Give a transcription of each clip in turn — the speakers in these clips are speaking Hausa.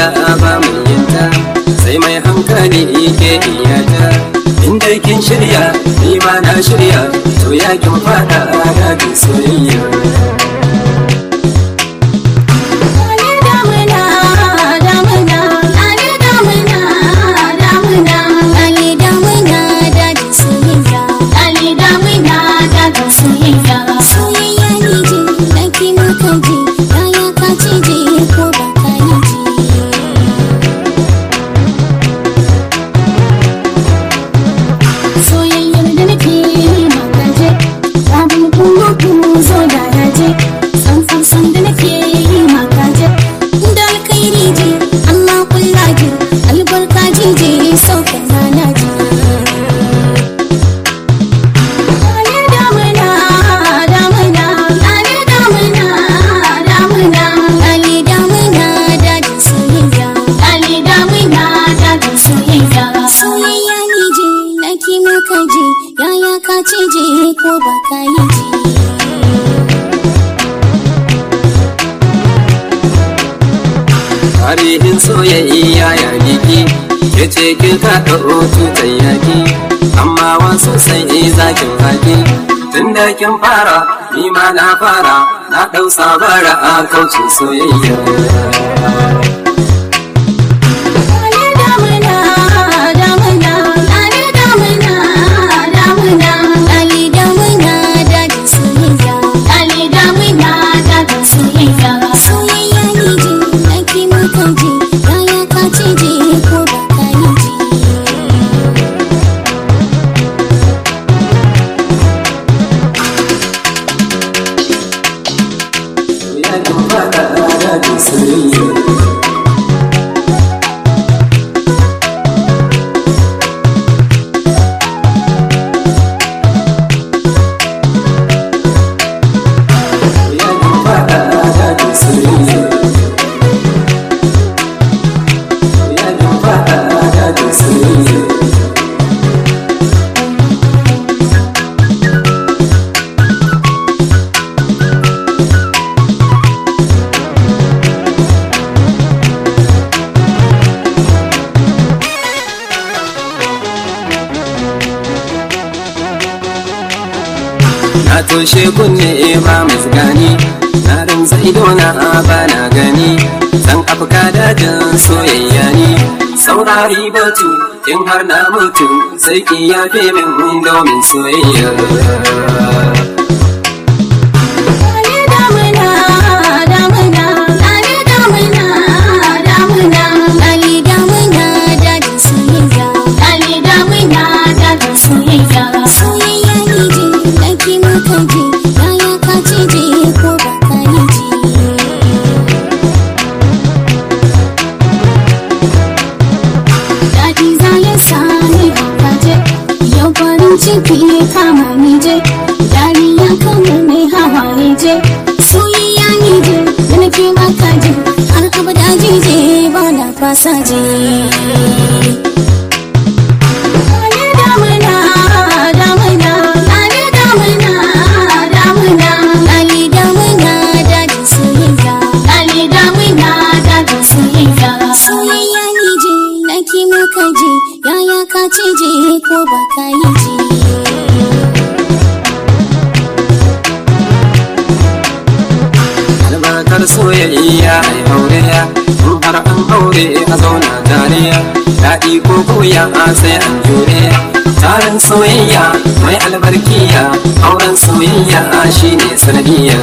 soyayya ba mai yinta sai mai hankali ke iyata inda kin shirya ni ma na shirya to ya kin fada dajin soyayya Soyayyar da nake yi makaje, abin kuma zo da yaje, san san da nake yi makaje, da alkhairi je, Allah kulla je, albarka je saukan rana je. Ale damuna, damuna, ale damuna, damuna, ale damuna, dajin soyayya, ale damuna, dajin soyayya. Soyayya ni je, naki maka je, yaya ka ce je ko ba ka yi je. tarihin soyayya ya giki ke ce kin kaɗa tutar yaki amma wasu sai zakin haki tun da kin fara ni ma na fara na ɗau sabara a kaucin soyayya Ale damuna, damuna, ale damuna, damuna, ale damuna, dajin soyayya, ale damuna, dajin soyayya. Soyayya ni je, naki maka je, yaya ka ce je ko ba ka yi je. ya kin fada dajin soyayya ya kin fada dajin soyayya ya kin fada dajin soyayya na toshe kunne ba mai gani na rinza idona ba na gani san afka dajin soyayya ne saurari batu in har na mutu sai ki yafe min domin soyayya Ale damuna, damuna, ale damuna, damuna, ale damuna, dajin soyayya, ale damuna, dajin soyayya. Soyayya ni je, naki maka je, yaya ka ce je ko ba ka yi je. Daɗi za ya sami haukace, yau farin ciki ya kama ni je, dariya kamar mai hawaye je, soyayya ni je, da nake maka je, har abada je ba na fasa je. Ale damuna, damuna, ale damuna, damuna, ale damuna, dajin soyayya, ale damuna, dajin soyayya. Soyayya ni je, naki maka je, yaya ka ce je ko ba ka yi je. albarkar soyayya ai hauriya in har an haure a zauna tariya daɗi ko koya sai an jure tarin soyayya mai albarkiya auren soyayya shine sanadiyya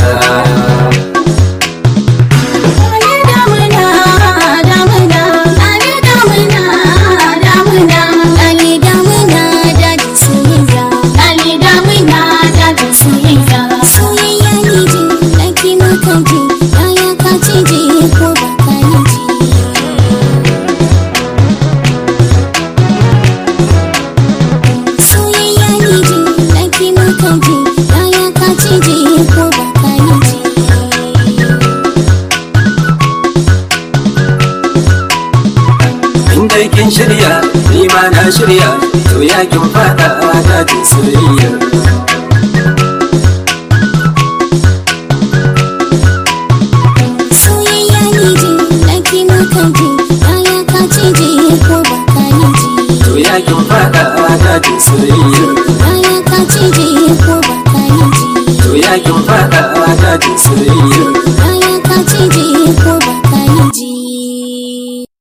Ale damuna, damuna, ale damuna, damuna, ale damuna, dajin soyayya, ale damuna, dajin soyayya. Soyayya ni je, naki maka je, yaya ka ce je ko ba ka yi je. Soyayya ni je, naki maka je, yaya ka ce je ko ba ka yi je. in dai kin shirya ni ma na shirya to ya kin fada dajin soyayya Soyayya ni je, naki maka je, cije ko ba ka yi ji to yakin fada dajin soyayya Yaya ka cije ko ba ka yi ji to yakin fada dajin soyayya Yaya ka cije ko